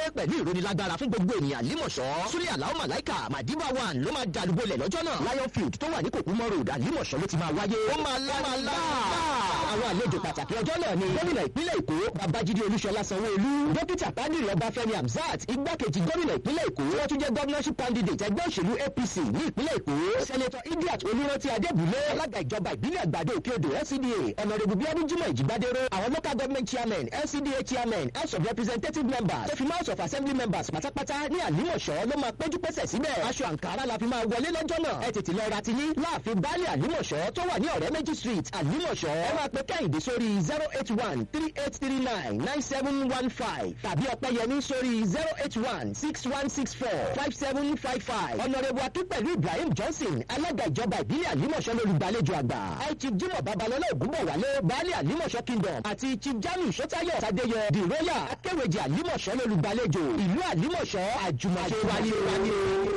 pẹ̀lú ìrónilágbára fún gbogbo ènìyàn límọ̀ṣọ́ súlẹ̀ àlàó màláìkà màdìbà one ló máa dàlúbọ̀lẹ̀ lọ́jọ́ náà lion field tó wà ní kòkúmọ́ road àlímọ̀ṣọ́ ló ti máa wáyé ó máa lá máa lá àwọn àlejò pàtàkì ọjọ́ náà ni gómìnà ìpínlẹ̀ èkó babájídé olúṣọlá sanwó-olú dókítà pádìrì ọbáfẹ́mi hamzat igbákejì gómìnà ìpínlẹ̀ èkó wọ́n tún jẹ́ governorship candidate ẹgbẹ́ òṣèlú apc ní ìpínlẹ̀ èkó senator idiat olùrántí adébúlé alága ìjọba ìbílẹ̀ àgbàdo òkè odò lcda ọ̀nàrẹ́bù bíọ́dún jimoh ìjìgbádéró àwọn local government chairman lcda chairman house of representative members tó fi mọ́ house of assembly members pátápátá ní àlímọ̀ṣọ́ ló máa péjú pésẹ̀ síbẹ̀ aṣọ àǹkárá la fi máa wọlé lọ́jọ́ náà ẹ tètè lọ ra tiyín láàfin baálé àlímọ̀ṣọ́ tó wà ní ọ̀rẹ́ méjì street àlímọ̀ṣọ́ ẹ máa pe kẹ́hìndé sórí zero eight one three eight three nine nine seven one five tàbí ọ̀pẹ́yẹmí sórí zero eight one six one six four five seven five five ọ̀nàrẹ́bù akínpẹ̀lú ibrahim johnson alága ìjọba ìbílẹ̀ àlímọ̀ṣọ́ lólùgbàlejò àgbà chief jimoh babalọ́lá ògúnbọ̀wálé baálé àlímọ̀ṣọ́ kingdom àti chief jamiu sọ́tayọ̀ tadeyọ the royal akéwèjì àlímọ̀ṣọ́ lólùgbàlejò ìlú àlímọ̀ṣọ́ àjùmọ̀ṣe wáyé wáyé.